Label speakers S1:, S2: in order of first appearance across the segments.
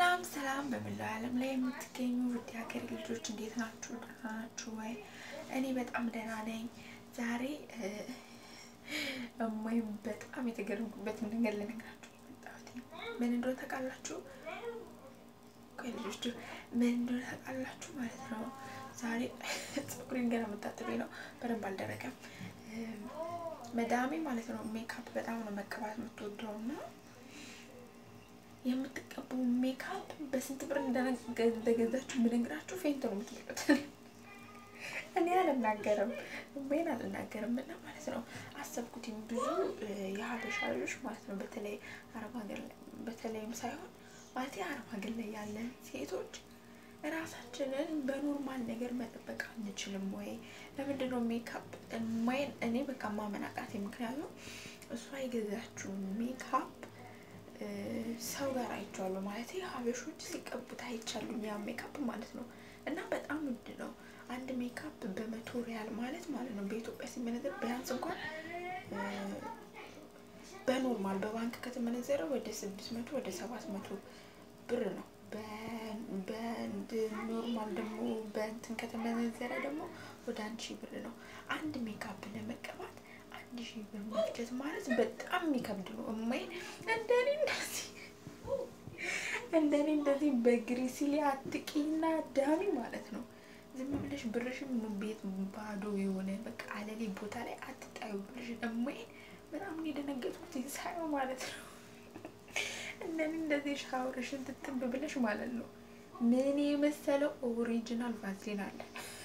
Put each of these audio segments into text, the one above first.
S1: ሰላም ሰላም፣ በመላው ዓለም ላይ የምትገኙ ውድ ሀገሬ ልጆች እንዴት ናችሁ? ደህና ናችሁ ወይ? እኔ በጣም ደህና ነኝ። ዛሬ እማይም በጣም የተገረምኩበትን ነገር ልነግራችሁ የመጣሁት ምን እንደሆነ ታውቃላችሁ? ቆይ ልጆች ምን እንደሆነ ታውቃላችሁ ማለት ነው። ዛሬ ፀጉሬን ገና መታጠቤ ነው፣ በደንብ አልደረቀም። መዳሜ ማለት ነው ሜካፕ በጣም ነው መቀባት የምትወደው እና የምትቀቡ ሜካፕ በስንት ብር እንደገዛችሁ ብነግራችሁ ፌንት ነው የምትሉት። እኔ አልናገርም ወይን አልናገርም እና ማለት ነው አሰብኩትኝ ብዙ የሀበሻ ልጆች ማለት ነው በተለይ አረብ ሀገር ላይ በተለይም ሳይሆን ማለት አረብ ሀገር ላይ ያለን ሴቶች ራሳችንን በኖርማል ነገር መጠበቅ አንችልም ወይ? ለምንድን ነው ሜካፕ ማይን እኔ በቃ ማመናቃት ምክንያቱም እሷ የገዛችው ሜካፕ ሰው ጋር አይቼዋለሁ ማለት ሀበሾች ሲቀቡት አይቻሉ ያ ሜካፕ ማለት ነው። እና በጣም ውድ ነው አንድ ሜካፕ በመቶ ሪያል ማለት ማለት ነው በኢትዮጵያ ሲመነዘር ቢያንስ እንኳን በኖርማል በባንክ ከተመነዘረ ወደ ስድስት መቶ ወደ ሰባት መቶ ብር ነው። በኖርማል ደግሞ በእንትን ከተመነዘረ ደግሞ ወደ አንድ ሺህ ብር ነው። አንድ ሜካፕ ለመቀባት አንድ ሺህ ብር መፍጀት ማለት በጣም የሚከብድ ነው። እማይ እንደኔ እንደዚህ እንደኔ እንደዚህ በግሪሲሊ አትቂና ዳሚ ማለት ነው። ዝም ብለሽ ብርሽን ቤት ባዶ የሆነ በቃ አለሌ ቦታ ላይ አትጣዩ ብለሽን እማይ በጣም የደነገጥኩት ሳየው ማለት ነው። እንደኔ እንደዚህ ሻወርሽን ትትብ ብለሽ ማለት ነው። ምን የመሰለው ኦሪጂናል ቫዝሊን አለ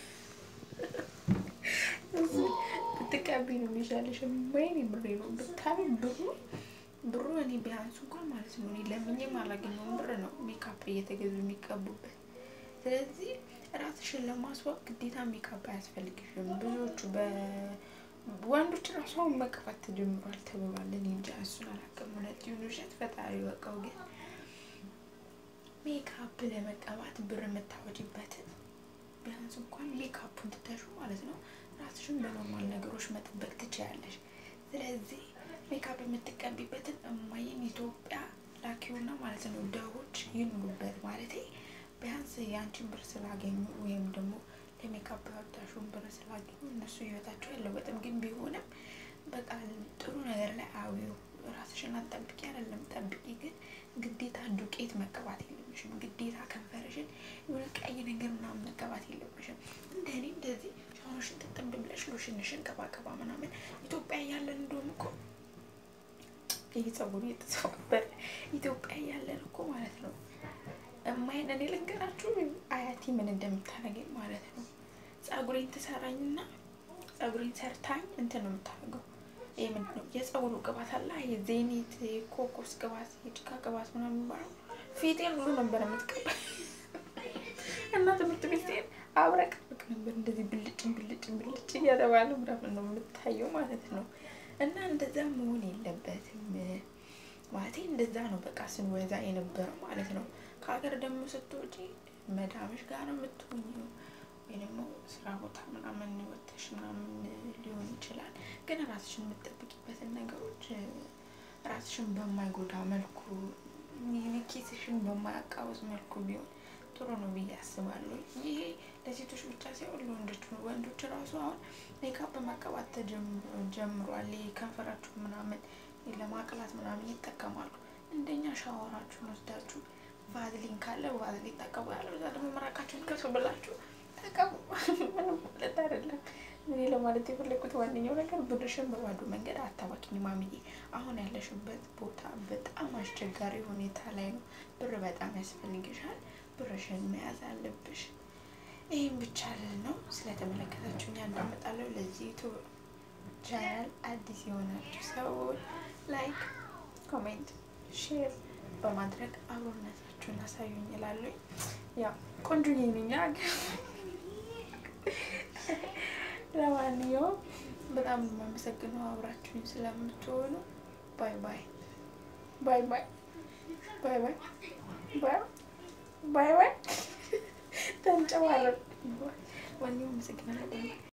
S1: ብትቀቢ ነው የሚሻለሽ። ወይኔ ብሬ ነው ብታቢ ብሩ ብሩ እኔ ቢያንሱ እንኳን ማለት ነው እኔ ለምኜም አላገኘውም ብር ነው ሜካፕ እየተገዙ የሚቀቡበት። ስለዚህ ራስሽን ለማስዋብ ግዴታ ሜካፕ አያስፈልግሽም። ብዙዎቹ በወንዶች ራሱ አሁን መቀባት ተጀምሯል ተብሏል። እኔ እንጃ እሱን አላውቅም። እውነት ይሁን ውሸት ፈጣሪ ወቀው። ግን ሜካፕ ለመቀባት ብር የምታወጪበትን ቢያንስ እንኳን ሜካፑን ትተሹ ማለት ነው ራስሽን በኖርማል ነገሮች መጠበቅ ትችያለሽ። ስለዚህ ሜካፕ የምትቀቢበትን እማዬን ኢትዮጵያ ላኪውና ማለት ነው ደዎች ይኑሩበት ማለት ቢያንስ የአንቺን ብር ስላገኙ ወይም ደግሞ ለሜካፕ ያወጣሽውን ብር ስላገኙ እነሱ ህይወታቸው ያለወጥም ግን ቢሆንም በቃ ጥሩ ነገር ላይ አዊው ራስሽን አትጠብቂ አይደለም ጠብቂ፣ ግን ግዴታ ዱቄት መቀባት የለብሽም። ግዴታ ከንፈርሽን የሆነ ቀይ ነገር ምናምን መቀባት የለብሽም። እንደኔ እንደዚህ ሻወርሽን ትጥብ ብለሽ ሎሽንሽን ቀባቀባ ምናምን ኢትዮጵያ እያለን እንደሆነ እኮ ይህ ጸጉሩ የተሰባበረ ኢትዮጵያ እያለን እኮ ማለት ነው እማይን እኔ ልንገራችሁ አያቴ ምን እንደምታደርገኝ ማለት ነው። ጸጉሬን ትሰራኝና ጸጉሬን ሰርታኝ እንትን ነው የምታደርገው ይህ ምንድን ነው የጸጉሩ ቅባት አለ የዜኒት የኮኮስ ቅባት የጭቃ ቅባት ምናምን የሚባለው ፊቴን ሁሉ ነበር የምትቀባ እና ትምህርት ቤት ስሄድ አብረቅርቅ ነበር እንደዚህ ብልጭ ብልጭ ብልጭ እያተባለ ምናምን ነው የምታየው ማለት ነው። እና እንደዛ መሆን የለበትም ማለት እንደዛ ነው በቃ ስንወዛ የነበረው ማለት ነው። ከሀገር ደግሞ ስትወጪ መዳምሽ ጋር ነው የምትሆኚው ወይ ደግሞ ስራ ቦታ ምናምን ወተሽ ምናምን ሊሆን ይችላል። ግን ራስሽን የምትጠብቂበትን ነገሮች ራስሽን በማይጎዳ መልኩ ኪስሽን በማያቃውስ መልኩ ቢሆን ጥሩ ነው ብዬ አስባለሁ። ይሄ ለሴቶች ብቻ ሳይሆን ለወንዶች ነው። ወንዶች ራሱ አሁን ሜካፕ መቀባት ተጀምሯል። ከንፈራችሁ ምናምን ለማቅላት ምናምን ይጠቀማሉ። እንደኛ ሻወራችሁን ወስዳችሁ ቫዝሊን ካለ ቫዝሊን ተቀቡ፣ ያለ እዛ ደግሞ መራቃችሁን ከሱ ብላችሁ ተቀቡ። ምንም ማለት አይደለም። እኔ ለማለት የፈለግኩት ዋነኛው ነገር ብርሽን በባዶ መንገድ አታባኪኝ ማሚዬ። አሁን ያለሽበት ቦታ በጣም አስቸጋሪ ሁኔታ ላይ ነው። ብር በጣም ያስፈልግሻል። ብርሽን መያዝ አለብሽ። ይህም ብቻ ልል ነው። ስለተመለከታችሁ እኛ እንዳመጣለሁ ለዚህ ዩቱብ ቻናል አዲስ የሆናችሁ ሰዎች ላይክ፣ ኮሜንት፣ ሼር በማድረግ አብሮነታችሁን አሳዩኝ እላለሁ። ያው ቆንጆ ነኛ ለማንኛውም በጣም የማመሰግነው አብራችሁኝ ስለምትሆኑ። ባይ ባይ ባይ ባይ ባይ ባይ ባይ ባይ ባይ ተንጨባረቅ ወኔው አመሰግናለሁ።